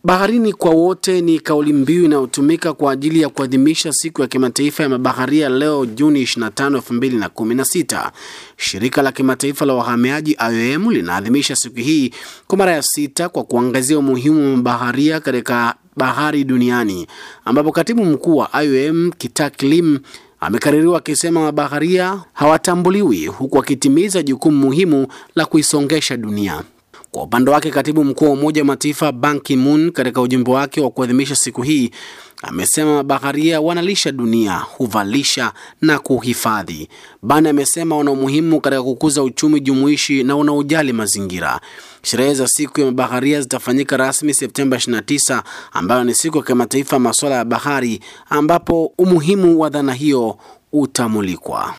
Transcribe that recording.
Baharini kwa wote ni kauli mbiu inayotumika kwa ajili ya kuadhimisha siku ya kimataifa ya mabaharia leo Juni 25, 2016. Shirika la kimataifa la wahamiaji IOM linaadhimisha siku hii kwa mara ya sita kwa kuangazia umuhimu wa mabaharia katika bahari duniani, ambapo katibu mkuu wa IOM Kitak Lim amekaririwa akisema mabaharia hawatambuliwi huku akitimiza jukumu muhimu la kuisongesha dunia. Kwa upande wake katibu mkuu wa Umoja wa Mataifa Ban Ki-moon katika ujumbe wake wa kuadhimisha siku hii amesema mabaharia wanalisha dunia, huvalisha na kuhifadhi. Ban amesema wana umuhimu katika kukuza uchumi jumuishi na unaojali mazingira. Sherehe za siku ya mabaharia zitafanyika rasmi Septemba 29, ambayo ni siku ya kimataifa masuala ya bahari, ambapo umuhimu wa dhana hiyo utamulikwa.